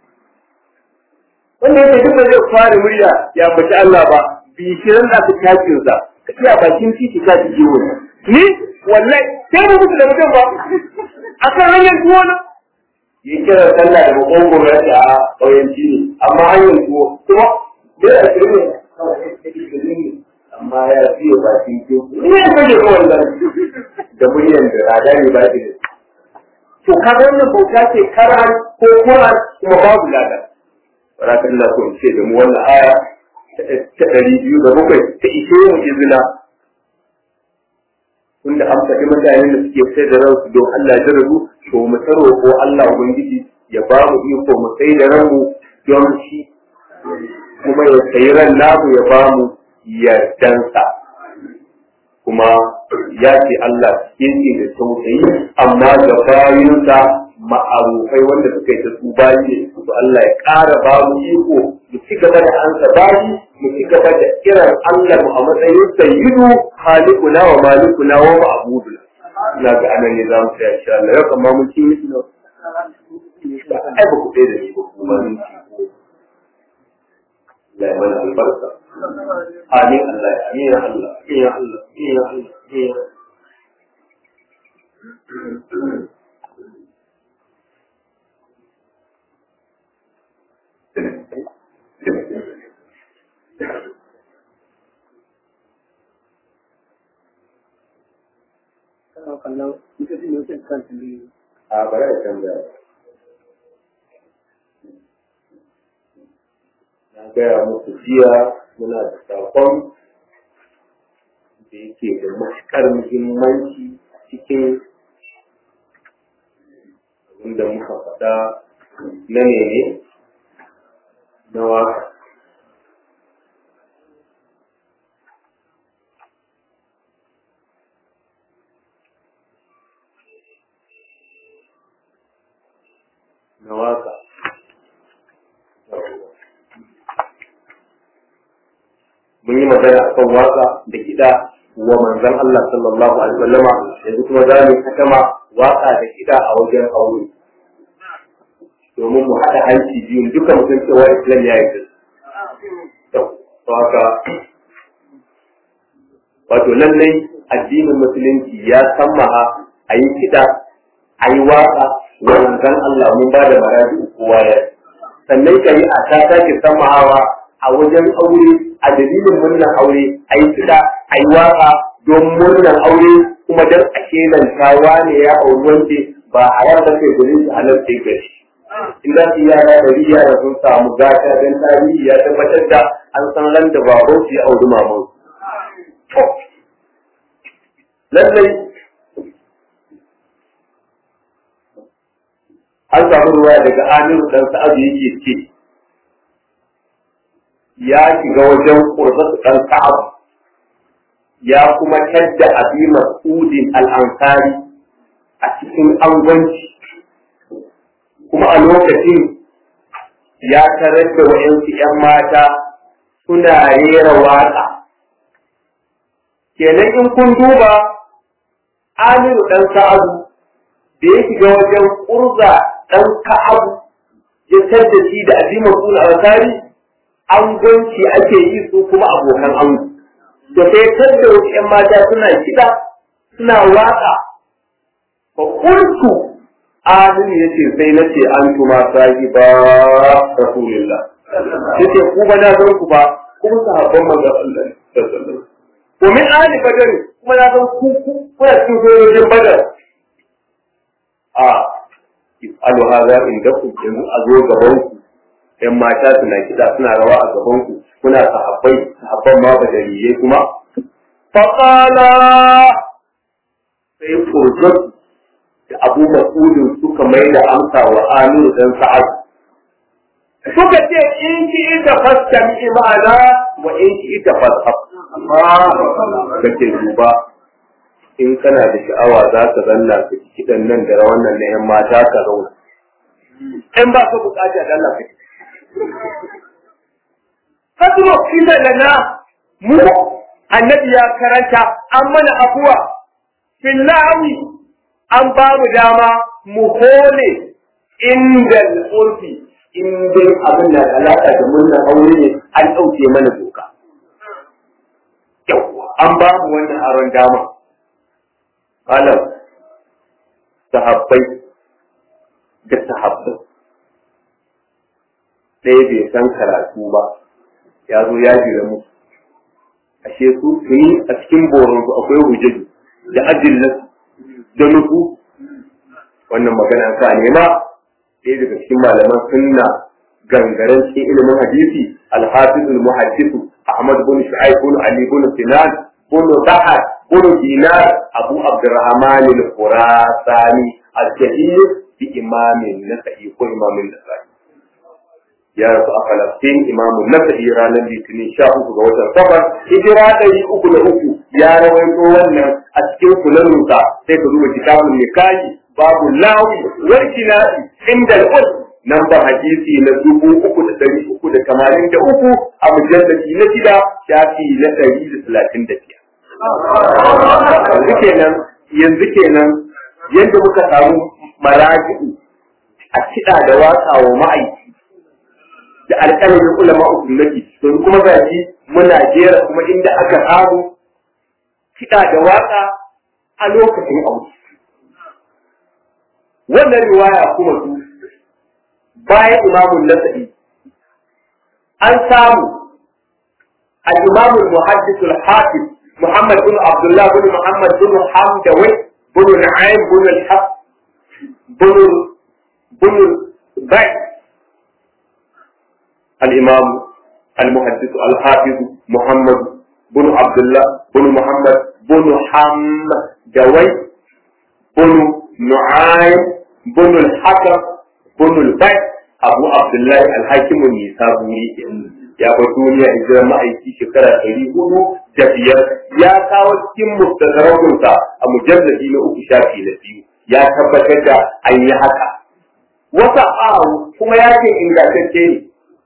wanda yake duk da zai fara murya ya baci Allah ba bi shi ran da ka kafin sa ka iya bakin titi ka ji jiwo ni wallahi sai mu mutu da mutum ba akan hanyar tuwo na yi kira sallah da makongoro ya ce a ƙauyenci ne amma hanyar tuwo kuma bai a shirin ne amma ya fiye bakin tuwo ne ya kaje ko wannan da muryan da rada ne ba shi to kaga wannan bauta ce karan ko Qur'an kuma babu lada baraka Allah ko ce da mu wannan aya ta ɗari biyu da bakwai ta ishe mu izina tunda an faɗi mutane da suke sai da ransu don Allah ya rabu to mu taro ko Allah ubangiji ya ba mu iko mu sai da ranmu don shi kuma ya sayi ran namu ya ba mu yardansa kuma ya ce Allah yake da tausayi amma ga bayinsa ma'arufai wanda suka yi ta su bayi ne to Allah ya ƙara ba mu iko mu ci gaba da ansa bayi mu ci gaba da kiran Allah mu a matsayin sayyidu halikuna wa malikuna wa ma'buduna ina ga anan ne za mu tsaya insha Allah yau kamar mun ci miki ba ai ba ku ɗaya da ni ba kuma mun ci Allah ya mana albarka amin Allah amin ya Allah amin ya Allah amin ya Allah amin ya a bari a canza na gaya muku jiya muna da sakon da yake da matuƙar muhimmanci cikin abinda muka faɗa na ne na waka na waka mun yi magana akan waka da kiɗa wa manzon Allah sallallahu alaihi wasallama yanzu kuma za mu hakama waka da kiɗa a wajen aure domin mu haɗa hanci biyun duka mutum cewa islam ya yi da to haka wato lallai addinin musulunci ya sammaha a yi kiɗa a yi waka wa manzon Allah mun ba da maraji kowa ya sannan shari'a ta sake sammahawa a wajen aure a dalilin murnar aure a yi kiɗa a yi waka don murnar aure kuma don a kelantawa ne ya auri wance ba a yarda kai gudun su halarta gari in za su yara da yara sun samu gata don tarihi ya tabbatar da an san ran da baban su ya auri maman lallai an samu ruwa daga amiru dan sa'adu yake ce ya shiga wajen kurzatu dan sa'adu ya kuma tadda abi mas'udin al'ansari a cikin angwanci kuma a lokacin ya tarar da wa'yansu ‘yan mata suna rera waƙa. Kenan in kun duba Amiru ɗan Sa'adu da ya shiga wajen ƙurza ɗan Ka'abu ya tadda shi da azimar suna alkari angwanci ake yi su kuma abokan ango. Da sai tadda wasu ‘yan mata suna kiɗa suna waƙa. Ba ƙurtu Amiru ya ce sai na ce an tuma sahi ba Rasulullah. Ya ce ku ba na san ku ba kuma sahabban manzon Allah sallallahu Ko min ahli badar kuma na san ku kuna cikin sojojin badar. A alu haza inda ku yanzu a zo gaban ku ‘yan mata suna kiɗa suna rawa a gaban ku kuna sahabbai sahabban ma badariyai kuma. Faƙala sai furzatu da abu mas'udin suka mai da amsa wa amir dan sa'ad suka ce in ki ita fasta mi ma'ana wa in ki ita fasta amma kace duba in kana da sha'awa za ka zanna ka kidan nan da rawan nan na yan mata ka zauna in ba ka bukata da Allah ka Hasro kisa lana mu annabi ya karanta an mana abuwa fillahi an ba mu dama mu hole inda urfi in dai abin da alaƙa da murna aure ne an ɗauke mana doka. Yawwa an ba mu wannan aron dama. Alam sahabbai da sahabbai ɗaya bai san karatu ba ya zo ya jira mu ashe su tuni a cikin boronsu akwai hujjaji da adillansu da nufu wannan magana ka nema ɗaya daga cikin malaman sunna gangaren cikin ilimin hadisi alhafiz muhaddisu ahmad bin shu'aib bin ali bin sinan bin bahar bin dinar abu abdurrahman al-khurasani al-jahil bi imamin nasa'i ko imamin nasa'i ya rasu a Falastin imamun nasa'i ranar litinin sha uku ga watan safar hijira ɗari uku da uku ya rawaito wannan a cikin sunanunsa sai ka duba kitabun nikahi babu lawi wal kina'i inda al nan ba hadisi na dubu uku da ɗari uku da tamanin da uku a mujallaci na shida shafi na ɗari da talatin da biyar. Yanzu kenan yanzu kenan yadda muka samu maraji'u a kiɗa da watsa wa ma'aiki da alƙalamin ulama usunnati don kuma gashi muna jera kuma inda aka samu kiɗa da waƙa a lokacin aure. Wannan riwaya kuma su bayan imamun nasa'i an samu al-imam al-muhaddis al-hafiz Muhammad bin Abdullah bin Muhammad bin Hamdawi bin Na'im bin al-Haq bin bin Bai الإمام المحدث الحافظ محمد بن عبد الله بن محمد بن حمدوي بن نعيم بن الحكم بن البيت أبو عبد الله الحاكم النسابوري ya bar duniya hijirar ma'aiki shekara ɗari hudu da biyar ya kawo cikin mustadarakunsa a mujalladi na uku shafi na biyu ya tabbatar da an yi haka wata awu kuma ya ce ingantacce ne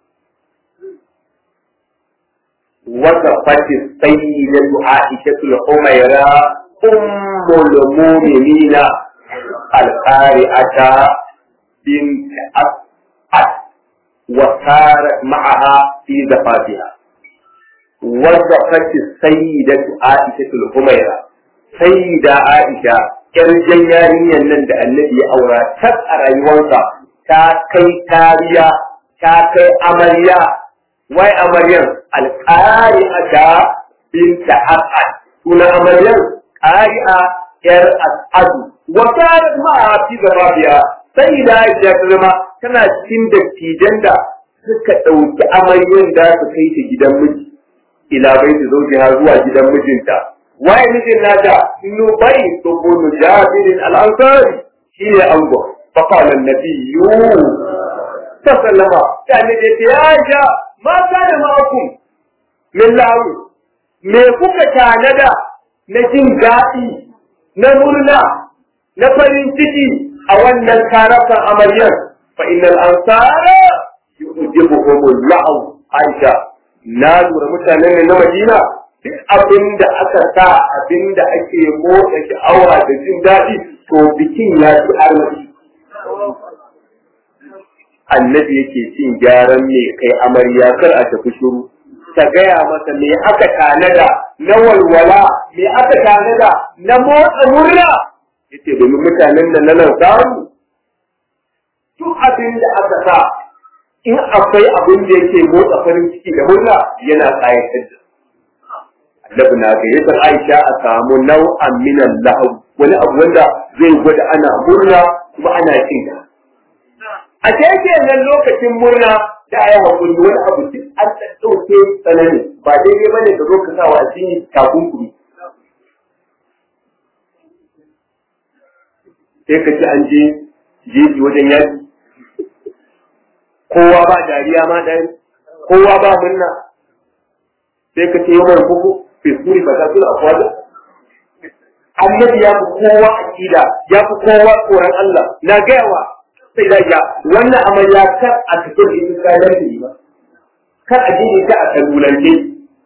وصفت السيدة عائشة الحميرة أم المؤمنين القارئة بنت أسعد وسارت معها في زفافها وزفت السيدة عائشة الحميرة سيدة عائشة ƙirjin yarinyar nan da annabi ya aura tas a rayuwarsa ta kai tariya ta kai amarya wai amaryar alƙari'ata binta as'ad suna amaryar ƙari'a yar as'adu wata ma fi zarafiya sai da ya zama tana cikin dattijan da suka ɗauki amaryar da su kai ta gidan miji ila bai ta zaujiha zuwa gidan mijinta waye mijin nata nubai tubunu jabirin al-ansari shi ne ango fa qala an-nabiyyu sallama ta ne da ya aisha ma kana ma'akum min lahu me kuka tanada na jin daɗi na murna na farin ciki a wannan karakan amaryar fa innal ansara yujibuhum al-la'u aisha na lura mutanen ne na madina duk abin da aka sa abin da ake motsa sha'awa da jin daɗi to bikin ya fi armashi annabi yake cin gyaran me kai amarya kar a tafi shiru ta gaya masa me aka tanada na walwala me aka tanada na motsa murna yace domin mutanen da nan samu duk abin da aka sa in akwai abin da yake motsa farin ciki da murna yana kayatar da annabi na gayyatar Aisha a samu nau'an minan lahu wani abu wanda zai gwada ana murna kuma ana cin ta a ce nan lokacin murna da ayi hakuri wani abu duk an ɗauke tsanani ba daidai bane ka zo ka sa wa addini takunkumi sai ka ci an je jeji wajen yaki kowa ba dariya ma ɗaya kowa ba murna sai ka ce yau mai kuku fisuri ba ta suna akwada annabi ya fi kowa akida ya fi kowa tsoron Allah na gayawa sai da ya wannan amarya kar a cikin ita kayan da ba kar a je ta a kalulance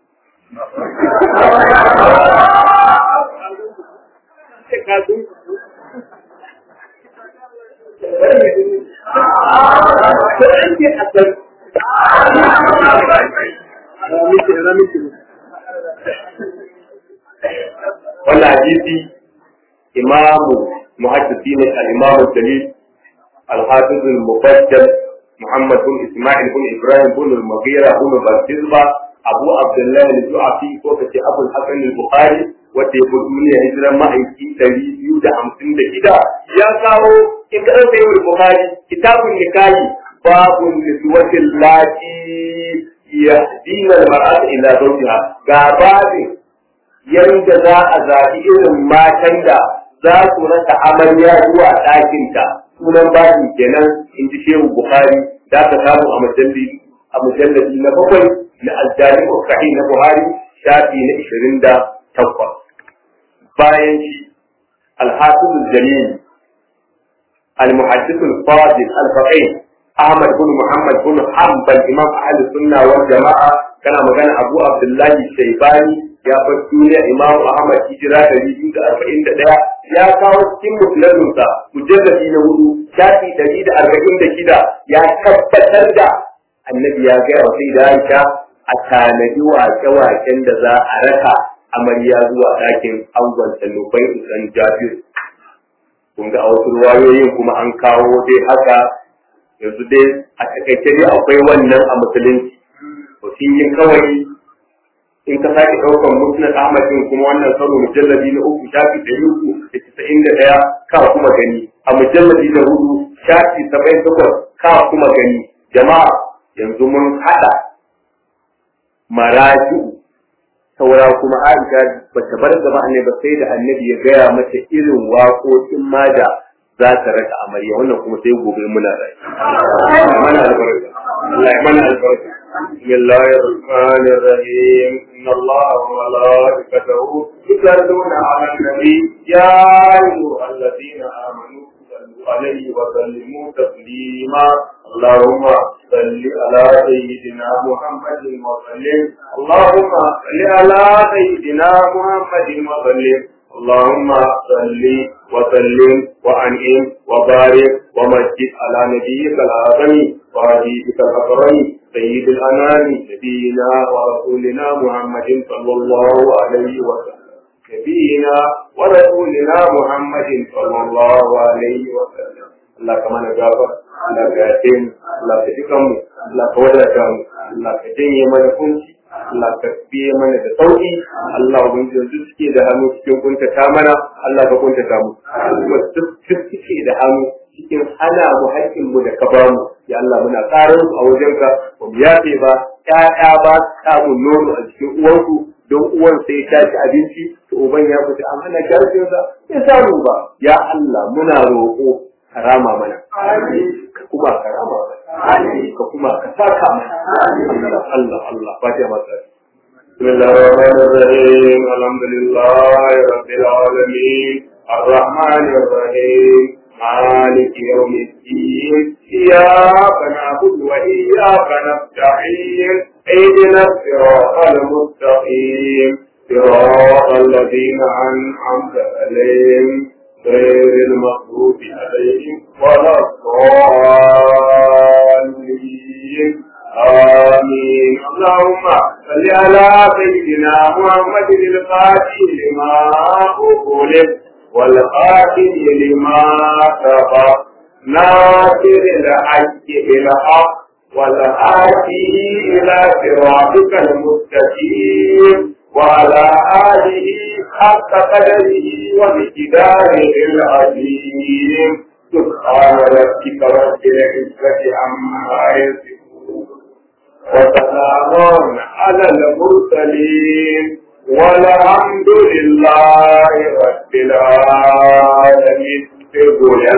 wannan hadisi imamu muhaddisi ne al-imamu dalil al-hafiz al-mufaddal محمد بن اسماعيل بن ابراهيم بن المغيرة بن بلتزبة ابو عبد الله الجعفي وكتي ابو الحسن البخاري wata ya fi duniya hijiran ma'aiki ɗari biyu da hamsin da shida ya kawo in ka ɗauka yau Bukhari kitabun nikahi babun niswatin lati ya dina mar'ata ila zawjiha ga babin yanda za a zaɓi irin matan da za su rasa amarya zuwa ɗakinta sunan babin kenan in ji shehu Bukhari da ka samu a mujalladi a mujalladi na bakwai na aljami'u sahih na Buhari shafi na ishirin da takwas bayan shi alhafiz jalil المحدث الفاضل الفقيه احمد بن محمد بن حنبل امام اهل السنه والجماعه كان مكان ابو عبد الله الشيباني ya bar duniya imam ahmad hijira da biyu da arba'in da ɗaya ya kawo cikin musulunsa mujalladi na hudu shafi ɗari da arba'in da shida ya tabbatar da annabi ya gaya wa sai da aisha a tanadi wake-waken da za a raka amarya zuwa ɗakin angon nufai usan jabir kun ga a wasu ruwayoyin kuma an kawo dai haka yanzu dai a takaice dai akwai wannan a musulunci to sun yi kawai in ka sake ɗaukar musnad ahmad din kuma wannan karo mujallabi na uku shafi ɗari uku da casa'in da ɗaya ka kuma gani a mujallabi na hudu shafi saba'in takwas ka kuma gani jama'a yanzu mun haɗa maraji'u saura kuma Aisha ba ta bar gaba annabi ba sai da annabi ya gaya mata irin waƙoƙin ma da za ta raka amarya wannan kuma sai gobe muna rai. mana albarka. Allah ya mana albarka. بسم الله الرحمن الرحيم إن الله وملائكته يصلون على النبي يا أيها الذين آمنوا صلوا عليه وسلموا تسليما اللهم صل على سيدنا محمد وسلم اللهم صل على سيدنا محمد وسلم اللهم صل وسلم وأنعم وبارك ومجد على نبيك الأعظم وحبيبك الأكرم سيد الأنام نبينا ورسولنا محمد صلى الله عليه وسلم نبينا ورسولنا محمد صلى الله عليه وسلم Allah ka mana gafar, Allah ka yace mu, Allah ka duka mu, Allah ka wadata mu, Allah ka janye mana kunci, Allah ka biye mana da sauki, Allah ubangiji duk suke da hannu cikin kuntata mana, Allah ka kuntata mu. Kuma duk suke da hannu cikin hana mu haƙƙin mu da ka ba mu, ya Allah muna ƙarar a wajenka, ba mu yafe ba, ƴaƴa ba samun nono a cikin uwanku, don uwan sai ta ci abinci, to uban ya fita an hana jarfinsa, ya samu ba. Ya Allah muna roƙo karama mana ka kuma karama mana ka kuma ka saka mana Allah Allah Allah fatiha masa بسم الله الرحمن الرحيم الحمد لله رب العالمين الرحمن الرحيم مالك يوم الدين إياك نعبد وإياك نستعين اهدنا الصراط المستقيم صراط الذين أنعمت عليهم غير المغضوب عليهم ولا الضالين آمين اللهم صل على سيدنا محمد الفاتح لما أغلق والخاتم لما سبق ناصر الحق بالحق والآتي إلى صراطك المستقيم وعلى آله حق قدره ومقداره العظيم سبحان ربك رب العزة عما يصفون وسلام على المرسلين والحمد لله رب العالمين